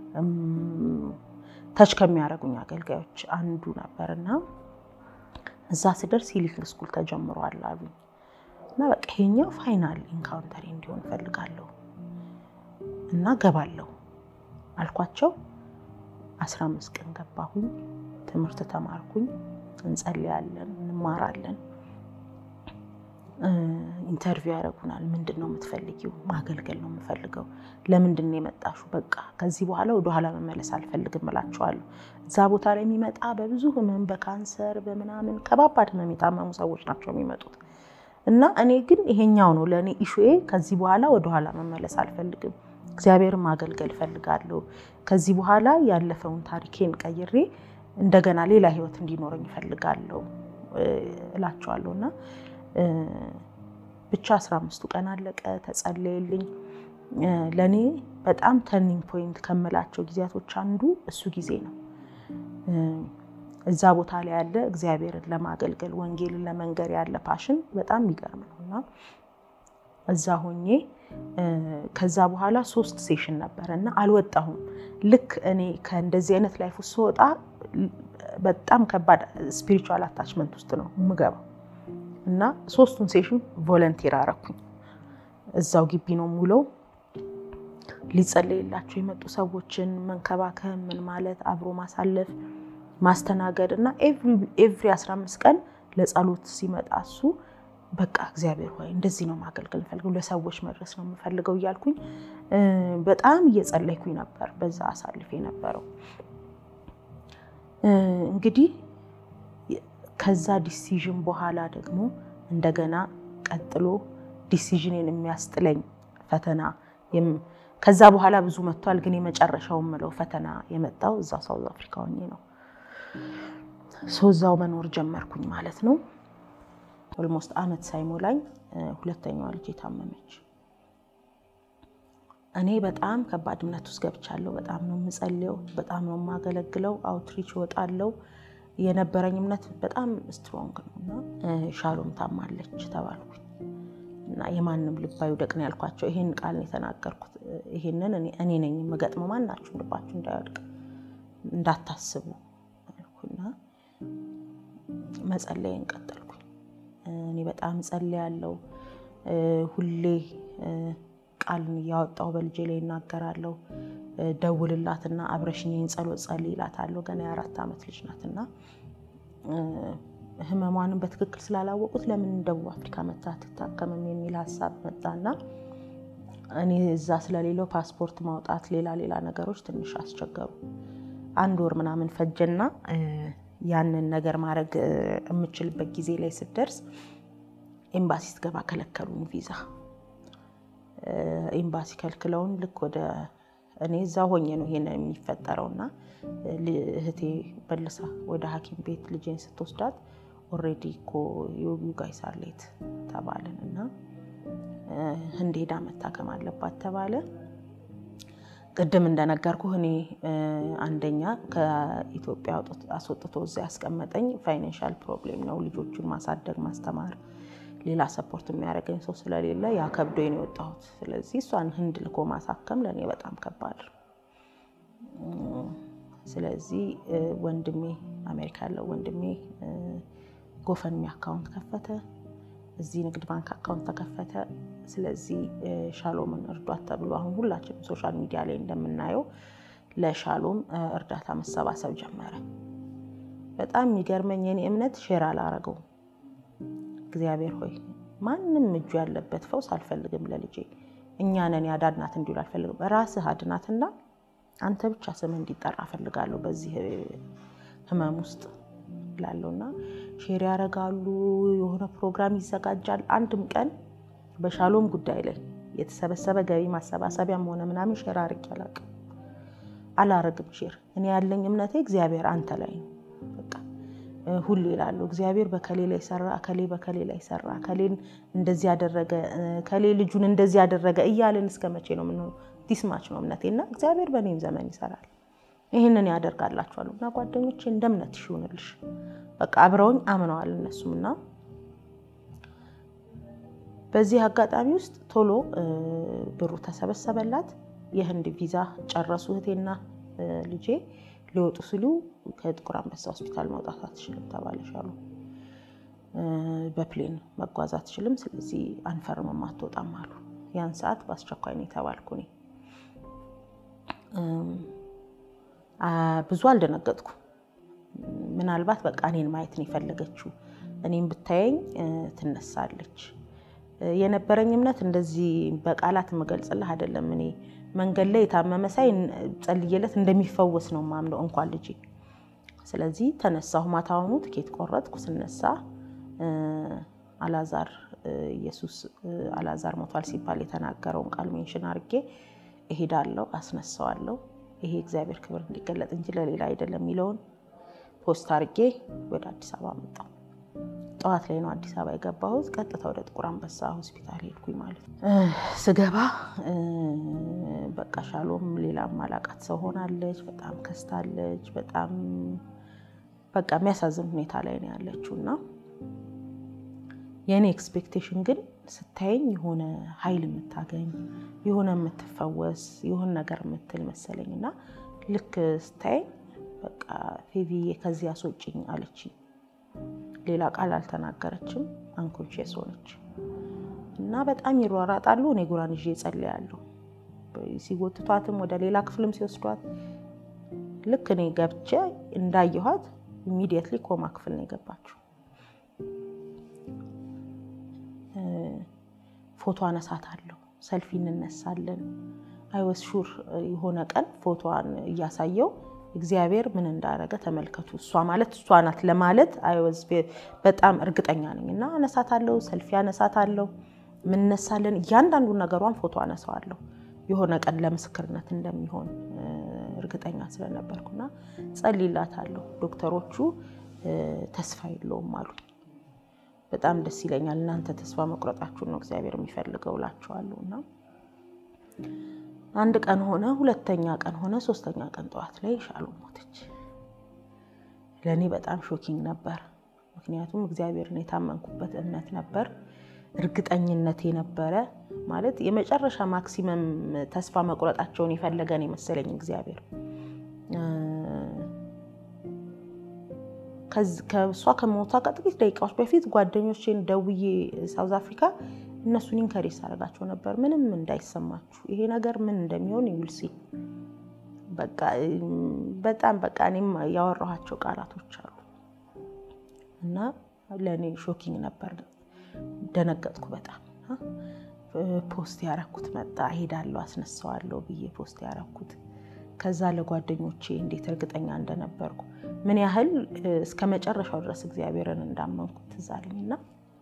ተች ከሚያደርጉኝ አገልጋዮች አንዱ ነበር እና እዛ ስደርስ ሂሊንግ ስኩል ተጀምሯል አሉኝ እና በቃ ይሄኛው ፋይናል ኢንካውንተሪ እንዲሆን እፈልጋለሁ እና ገባለሁ አልኳቸው። አስራ አምስት ቀን ገባሁኝ። ትምህርት ተማርኩኝ። እንጸልያለን፣ እንማራለን። ኢንተርቪው ያደርጉናል። ምንድን ነው የምትፈልጊው? ማገልገል ነው የምፈልገው። ለምንድን ነው የመጣሽው? በቃ ከዚህ በኋላ ወደኋላ መመለስ አልፈልግም እላቸዋለሁ። እዛ ቦታ ላይ የሚመጣ በብዙ ህመም፣ በካንሰር በምናምን ከባባድ ህመም የታመሙ ሰዎች ናቸው የሚመጡት እና እኔ ግን ይሄኛው ነው ለእኔ ኢሹዬ። ከዚህ በኋላ ወደኋላ መመለስ አልፈልግም። እግዚአብሔርን ማገልገል እፈልጋለሁ። ከዚህ በኋላ ያለፈውን ታሪኬን ቀይሬ እንደገና ሌላ ህይወት እንዲኖረኝ እፈልጋለሁ እላቸዋለሁ እና ብቻ አስራ አምስቱ ቀን አለቀ፣ ተጸለየልኝ። ለእኔ በጣም ተርኒንግ ፖይንት ከምላቸው ጊዜያቶች አንዱ እሱ ጊዜ ነው። እዛ ቦታ ላይ ያለ እግዚአብሔርን ለማገልገል ወንጌልን ለመንገር ያለ ፓሽን በጣም የሚገርም ነው እና እዛ ሆኜ ከዛ በኋላ ሶስት ሴሽን ነበረ እና አልወጣሁም። ልክ እኔ ከእንደዚህ አይነት ላይፍ ውስጥ ስወጣ በጣም ከባድ ስፒሪቹዋል አታችመንት ውስጥ ነው የምገባው እና ሶስቱን ሴሽን ቮለንቲር አረኩኝ። እዛው ግቢ ነው ሙለው ሊጸለይላቸው የመጡ ሰዎችን መንከባከብ፣ ምን ማለት አብሮ ማሳለፍ፣ ማስተናገድ እና ኤቭሪ 15 ቀን ለጸሎት ሲመጣ እሱ በቃ እግዚአብሔር ሆይ እንደዚህ ነው ማገልገል ፈልገው ለሰዎች መድረስ ነው የምፈልገው እያልኩኝ በጣም እየጸለይኩኝ ነበር። በዛ አሳልፍ የነበረው እንግዲህ ከዛ ዲሲዥን በኋላ ደግሞ እንደገና ቀጥሎ ዲሲዥንን የሚያስጥለኝ ፈተና ከዛ በኋላ ብዙ መጥቷል። ግን የመጨረሻው የምለው ፈተና የመጣው እዛ ሳውዝ አፍሪካ ሆኜ ነው። እዛው መኖር ጀመርኩኝ ማለት ነው። ኦልሞስት አመት ሳይሞላኝ ሁለተኛዋ ልጅ የታመመች። እኔ በጣም ከባድ እምነት ውስጥ ገብቻለሁ። በጣም ነው የምጸልየው፣ በጣም ነው የማገለግለው፣ አውትሪች እወጣለሁ። የነበረኝ እምነት በጣም ስትሮንግ ነው እና ሻሎም ታማለች ተባልኩኝ እና የማንም ልብ አይውደቅ ነው ያልኳቸው። ይሄን ቃል ነው የተናገርኩት። ይሄንን እኔ ነኝ የምገጥመው፣ ማናችሁም ልባችሁ እንዳይወድቅ እንዳታስቡ አልኩና መጸለይን ቀጠልኩኝ። እኔ በጣም ጸልያለሁ። ሁሌ ቃልን እያወጣሁ በልጄ ላይ እናገራለሁ። ደውልላትና አብረሽኝን ጸሎት ጸልይ እላታለሁ። ገና የአራት ዓመት ልጅ ናትና ህመሟንም በትክክል ስላላወቁት ለምን ደቡብ አፍሪካ መታ አትታከምም የሚል ሀሳብ መጣና እኔ እዛ ስለሌለው ፓስፖርት ማውጣት ሌላ ሌላ ነገሮች ትንሽ አስቸገሩ። አንድ ወር ምናምን ፈጀና ያንን ነገር ማድረግ የምችልበት ጊዜ ላይ ስደርስ ኤምባሲ ስትገባ ከለከሉን ቪዛ። ኤምባሲ ከልክለውን ልክ ወደ እኔ እዛ ሆኜ ነው ይሄን የሚፈጠረው እና እህቴ በልሳ ወደ ሐኪም ቤት ልጄን ስትወስዳት ኦልሬዲ እኮ ዩ ጋይስ አር ሌት ተባልን እና ህንድ ሄዳ መታከም አለባት ተባለ። ቅድም እንደነገርኩህ እኔ አንደኛ ከኢትዮጵያ አስወጥቶ እዛ ያስቀመጠኝ ፋይናንሻል ፕሮብሌም ነው። ልጆቹን ማሳደግ ማስተማር፣ ሌላ ሰፖርት የሚያደርገኝ ሰው ስለሌለ ያ ከብዶኝ ነው የወጣሁት። ስለዚህ እሷን ህንድ ልኮ ማሳከም ለእኔ በጣም ከባድ ነው። ስለዚህ ወንድሜ አሜሪካ ያለው ወንድሜ ጎፈንሚ አካውንት ከፈተ። እዚህ ንግድ ባንክ አካውንት ተከፈተ። ስለዚህ ሻሎምን እርዷት ተብሎ አሁን ሁላችንም ሶሻል ሚዲያ ላይ እንደምናየው ለሻሎም እርዳታ መሰባሰብ ጀመረ። በጣም የሚገርመኝ የኔ እምነት ሼር አላረገውም። እግዚአብሔር ሆይ ማንም እጁ ያለበት ፈውስ አልፈልግም ለልጄ እኛ ነን ያዳናት እንዲሉ አልፈልግም። ራስህ አድናትና አንተ ብቻ ስም እንዲጠራ እፈልጋለሁ በዚህ ህመም ውስጥ ላለውና ሼር ያደርጋሉ። የሆነ ፕሮግራም ይዘጋጃል። አንድም ቀን በሻሎም ጉዳይ ላይ የተሰበሰበ ገቢ ማሰባሰቢያም ሆነ ምናምን ሼር አድርጌ አላውቅም፣ አላረግም ሼር። እኔ ያለኝ እምነቴ እግዚአብሔር አንተ ላይ ነው። በቃ ሁሌ እላለሁ እግዚአብሔር በከሌ ላይ ሰራ፣ ከሌ በከሌ ላይ ሰራ፣ ከሌን እንደዚህ ያደረገ፣ ከሌ ልጁን እንደዚህ ያደረገ እያልን እስከ መቼ ነው የምንሆነው? ዲስማች ነው እምነቴ እና እግዚአብሔር በእኔም ዘመን ይሰራል። ይህንን ያደርጋላችኋለሁ እና ጓደኞቼ እንደ እምነትሽ ይሁንልሽ። በቃ አብረውኝ አምነዋል እነሱም እና በዚህ አጋጣሚ ውስጥ ቶሎ ብሩ ተሰበሰበላት። የህንድ ቪዛ ጨረሱ። እህቴና ልጄ ሊወጡ ሲሉ ከጥቁር አንበሳ ሆስፒታል መውጣት አትችልም ተባለሻሉ። በፕሌን መጓዝ አትችልም፣ ስለዚህ አንፈርምም አትወጣም አሉ። ያን ሰዓት በአስቸኳይ ነው የተባልኩ እኔ ብዙ አልደነገጥኩ። ምናልባት በቃ እኔን ማየት ነው የፈለገችው። እኔም ብታየኝ ትነሳለች። የነበረኝ እምነት እንደዚህ በቃላት የምገልጽልህ አይደለም። እኔ መንገድ ላይ የታመመ ሳይ ጸልዬለት እንደሚፈወስ ነው ማምነው እንኳን ልጄ። ስለዚህ ተነሳሁ። ማታውኑ ትኬት ቆረጥኩ። ስነሳ አላዛር ኢየሱስ አላዛር ሞቷል ሲባል የተናገረውን ቃል ሜንሽን አድርጌ እሄዳለሁ፣ አስነሳዋለሁ ይሄ እግዚአብሔር ክብር እንዲገለጥ እንጂ ለሌላ አይደለም የሚለውን ፖስት አድርጌ ወደ አዲስ አበባ መጣሁ። ጠዋት ላይ ነው አዲስ አበባ የገባሁት። ቀጥታ ወደ ጥቁር አንበሳ ሆስፒታል ሄድኩኝ ማለት ነው። ስገባ በቃ ሻሎም ሌላ ማላቃት ሰው ሆናለች። በጣም ከስታለች። በጣም በቃ የሚያሳዝን ሁኔታ ላይ ነው ያለችው እና የእኔ ኤክስፔክቴሽን ግን ስታየኝ የሆነ ኃይል የምታገኝ የሆነ የምትፈወስ የሆነ ነገር የምትል መሰለኝ እና ልክ ስታየኝ በቃ ፌቪዬ ከዚህ አስወጪኝ አለችኝ። ሌላ ቃል አልተናገረችም። አንኮንሽስ ሆነች እና በጣም ይሯራጣሉ። እኔ ጉራን ይዤ እጸልያለሁ። ሲጎትቷትም ወደ ሌላ ክፍልም ሲወስዷት ልክ እኔ ገብቼ እንዳየኋት ኢሚዲየትሊ ኮማ ክፍል ነው የገባችው። ፎቶ አነሳታለሁ፣ ሰልፊ እንነሳለን። አይወስ ሹር የሆነ ቀን ፎቶዋን እያሳየው እግዚአብሔር ምን እንዳደረገ ተመልከቱ። እሷ ማለት እሷ ናት ለማለት አይወዝ በጣም እርግጠኛ ነኝ እና አነሳታለሁ፣ ሰልፊ አነሳታለሁ፣ ምንነሳለን። እያንዳንዱን ነገሯን ፎቶ አነሳዋለሁ የሆነ ቀን ለምስክርነት እንደሚሆን እርግጠኛ ስለነበርኩና ጸልይላታለሁ። ዶክተሮቹ ተስፋ የለውም አሉ። በጣም ደስ ይለኛል። እናንተ ተስፋ መቁረጣችሁን ነው እግዚአብሔር የሚፈልገው እላችኋለሁ። እና አንድ ቀን ሆነ፣ ሁለተኛ ቀን ሆነ፣ ሶስተኛ ቀን ጠዋት ላይ ሻሎም ሞተች። ለእኔ በጣም ሾኪንግ ነበር። ምክንያቱም እግዚአብሔርን የታመንኩበት እምነት ነበር፣ እርግጠኝነት የነበረ ማለት የመጨረሻ ማክሲመም ተስፋ መቁረጣቸውን የፈለገን የመሰለኝ እግዚአብሔር ከእሷ ከሞቷ ከጥቂት ደቂቃዎች በፊት ጓደኞቼን ደውዬ ሳውዝ አፍሪካ እነሱን ኢንከሬጅ አደርጋቸው ነበር። ምንም እንዳይሰማችሁ ይሄ ነገር ምን እንደሚሆን ይውልሲ በቃ በጣም በቃ እኔም ያወራኋቸው ቃላቶች አሉ እና ለእኔ ሾኪንግ ነበር። ደነገጥኩ በጣም ፖስት ያረኩት መጣ። ሄዳለሁ አስነሳዋለሁ ብዬ ፖስት ያረኩት ከዛ ለጓደኞቼ እንዴት እርግጠኛ እንደነበርኩ ምን ያህል እስከ መጨረሻው ድረስ እግዚአብሔርን እንዳመንኩት ትዝ አለኝ እና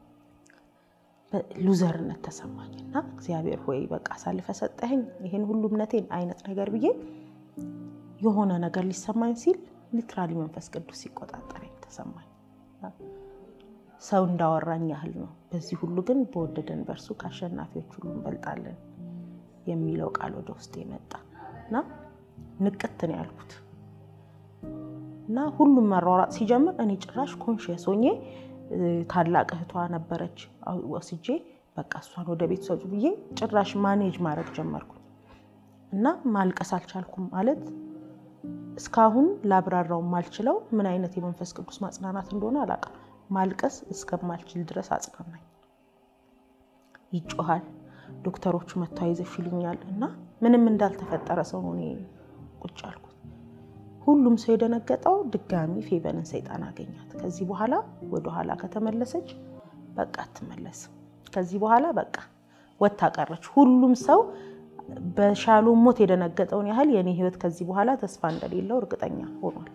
ሉዘርነት ተሰማኝ እና እግዚአብሔር ሆይ በቃ አሳልፈ ሰጠኸኝ ይህን ሁሉ እምነቴን አይነት ነገር ብዬ የሆነ ነገር ሊሰማኝ ሲል ሊትራሊ መንፈስ ቅዱስ ሲቆጣጠረኝ ተሰማኝ። ሰው እንዳወራኝ ያህል ነው። በዚህ ሁሉ ግን በወደደን በእርሱ ከአሸናፊዎች ሁሉ እንበልጣለን የሚለው ቃል ወደ ውስጥ የመጣ እና ንቅት ነው ያልኩት እና ሁሉም መሯሯጥ ሲጀምር እኔ ጭራሽ ኮንሽየስ ሆኜ ታላቅ እህቷ ነበረች ወስጄ በቃ እሷን ወደ ቤት ሰጡ ብዬ ጭራሽ ማኔጅ ማድረግ ጀመርኩ እና ማልቀስ አልቻልኩም። ማለት እስካሁን ላብራራው ማልችለው ምን አይነት የመንፈስ ቅዱስ ማጽናናት እንደሆነ አላውቅም። ማልቀስ እስከማልችል ድረስ አጽናናኝ። ይጮሃል፣ ዶክተሮቹ መጥተው አይዞሽ ይሉኛል እና ምንም እንዳልተፈጠረ ሰው ነው እኔ ቁጭ አልኩት። ሁሉም ሰው የደነገጠው ድጋሚ ፌበንን ሰይጣን አገኛት። ከዚህ በኋላ ወደኋላ ከተመለሰች በቃ አትመለስም። ከዚህ በኋላ በቃ ወታ ቀረች። ሁሉም ሰው በሻሎም ሞት የደነገጠውን ያህል የኔ ህይወት ከዚህ በኋላ ተስፋ እንደሌለው እርግጠኛ ሆኗል።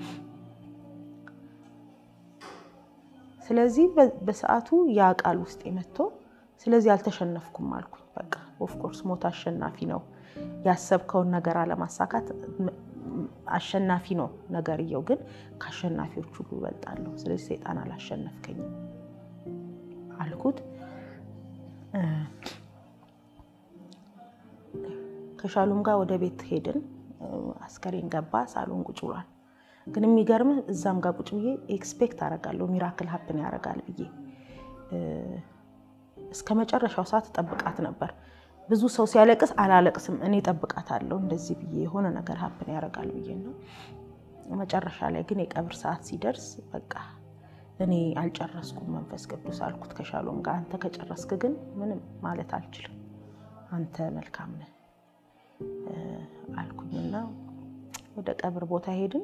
ስለዚህ በሰዓቱ ያ ቃል ውስጥ መጥቶ ስለዚህ አልተሸነፍኩም አልኩኝ። በቃ ኦፍኮርስ ሞት አሸናፊ ነው። ያሰብከውን ነገር አለማሳካት አሸናፊ ነው ነገርየው፣ ግን ከአሸናፊዎች ሁሉ እበልጣለሁ። ስለዚህ ሰይጣን አላሸነፍከኝም አልኩት። ከሻሎም ጋር ወደ ቤት ሄድን። አስከሬን ገባ፣ ሳሎን ቁጭ ብሏል። ግን የሚገርምህ እዛም ጋር ቁጭ ብዬ ኤክስፔክት አደርጋለሁ ሚራክል ሀፕን ያደርጋል ብዬ እስከ መጨረሻው ሰዓት ጠብቃት ነበር። ብዙ ሰው ሲያለቅስ አላለቅስም፣ እኔ ጠብቃታለሁ እንደዚህ ብዬ የሆነ ነገር ሀፕን ያደርጋል ብዬ ነው። መጨረሻ ላይ ግን የቀብር ሰዓት ሲደርስ በቃ እኔ አልጨረስኩም መንፈስ ቅዱስ አልኩት ከሻሎም ጋር አንተ ከጨረስክ ግን ምንም ማለት አልችልም፣ አንተ መልካም ነህ አልኩኝና ወደ ቀብር ቦታ ሄድን።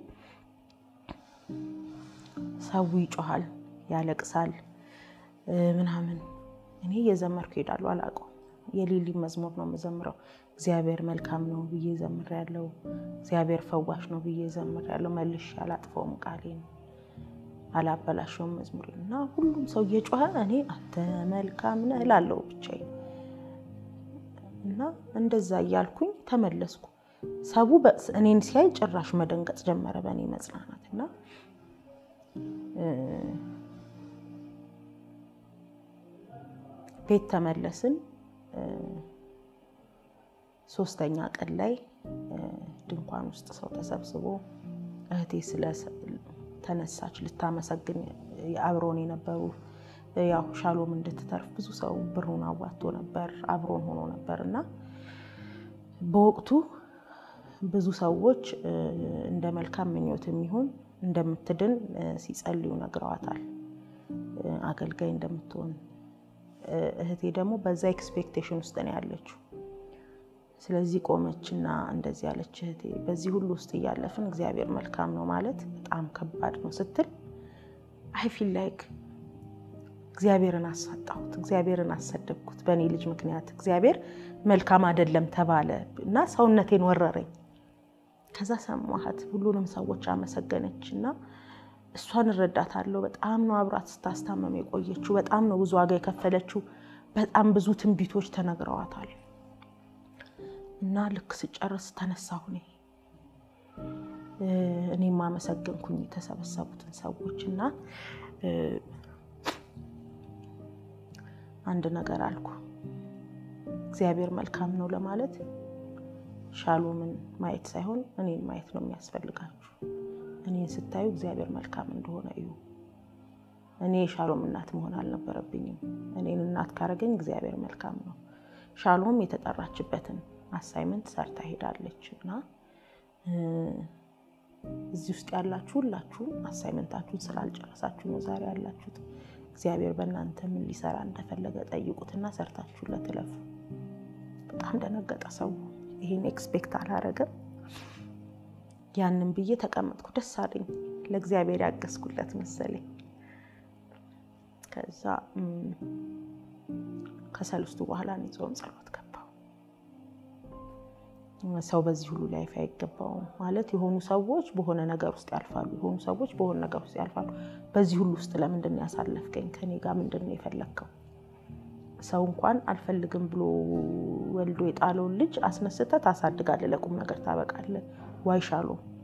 ሰው ይጮሃል፣ ያለቅሳል ምናምን። እኔ እየዘመርኩ ሄዳለሁ፣ አላውቀውም። የሌሊ መዝሙር ነው የምዘምረው። እግዚአብሔር መልካም ነው ብዬ ዘምሬያለሁ። እግዚአብሔር ፈዋሽ ነው ብዬ ዘምሬያለሁ። መልሼ አላጥፈውም ቃሌን አላበላሸውም መዝሙር እና ሁሉም ሰው እየጮኸ እኔ አንተ መልካም ነህ እላለሁ ብቻዬን እና እንደዛ እያልኩኝ ተመለስኩ። ሰቡ እኔን ሲያይ ጭራሽ መደንገጥ ጀመረ በእኔ መጽናናት እና ቤት ተመለስን። ሶስተኛ ቀን ላይ ድንኳን ውስጥ ሰው ተሰብስቦ እህቴ ስለ ተነሳች ልታመሰግን አብሮን የነበሩ ያው ሻሎም እንድትተርፍ ብዙ ሰው ብሩን አዋጥቶ ነበር አብሮን ሆኖ ነበር እና በወቅቱ ብዙ ሰዎች እንደ መልካም ምኞት የሚሆን እንደምትድን ሲጸልዩ ነግረዋታል። አገልጋይ እንደምትሆን እህቴ ደግሞ በዛ ኤክስፔክቴሽን ውስጥ ነው ያለችው። ስለዚህ ቆመችና እንደዚህ ያለች እህቴ በዚህ ሁሉ ውስጥ እያለፍን እግዚአብሔር መልካም ነው ማለት በጣም ከባድ ነው ስትል አይ ፊል ላይክ እግዚአብሔርን አሳጣሁት፣ እግዚአብሔርን አሰደብኩት በእኔ ልጅ ምክንያት እግዚአብሔር መልካም አይደለም ተባለ እና ሰውነቴን ወረረኝ። ከዛ ሰማኋት፣ ሁሉንም ሰዎች አመሰገነች እና እሷን እረዳታለሁ። በጣም ነው አብራት ስታስታመም የቆየችው። በጣም ነው ብዙ ዋጋ የከፈለችው። በጣም ብዙ ትንቢቶች ተነግረዋታል። እና ልክ ስጨርስ ተነሳሁ እኔ እኔም አመሰገንኩኝ የተሰበሰቡትን ሰዎች እና አንድ ነገር አልኩ። እግዚአብሔር መልካም ነው ለማለት ሻሎምን ማየት ሳይሆን እኔን ማየት ነው የሚያስፈልጋችሁ። እኔን ስታዩ እግዚአብሔር መልካም እንደሆነ እዩ። እኔ የሻሎም እናት መሆን አልነበረብኝም። እኔን እናት ካረገኝ እግዚአብሔር መልካም ነው። ሻሎም የተጠራችበትን አሳይመንት ሰርታ ሄዳለች እና እዚህ ውስጥ ያላችሁ ሁላችሁም አሳይመንታችሁን ስላልጨረሳችሁ ነው ዛሬ ያላችሁት። እግዚአብሔር በእናንተ ምን ሊሰራ እንደፈለገ ጠይቁትና ሰርታችሁለት እለፉ። በጣም ደነገጠ ሰው። ይሄን ኤክስፔክት አላረገም። ያንን ብዬ ተቀመጥኩ። ደስ አለኝ። ለእግዚአብሔር ያገዝኩለት መሰለኝ። ከዛ ከሰልስቱ በኋላ እኔ ጾም ጸሎት ገባሁ። ሰው በዚህ ሁሉ ላይፍ አይገባውም ማለት የሆኑ ሰዎች በሆነ ነገር ውስጥ ያልፋሉ። የሆኑ ሰዎች በሆነ ነገር ውስጥ ያልፋሉ። በዚህ ሁሉ ውስጥ ለምንድን ነው ያሳለፍከኝ? ከኔ ጋር ምንድን ነው የፈለግከው? ሰው እንኳን አልፈልግም ብሎ ወልዶ የጣለውን ልጅ አስነስተህ ታሳድጋለህ፣ ለቁም ነገር ታበቃለህ። ዋይ ሻሎም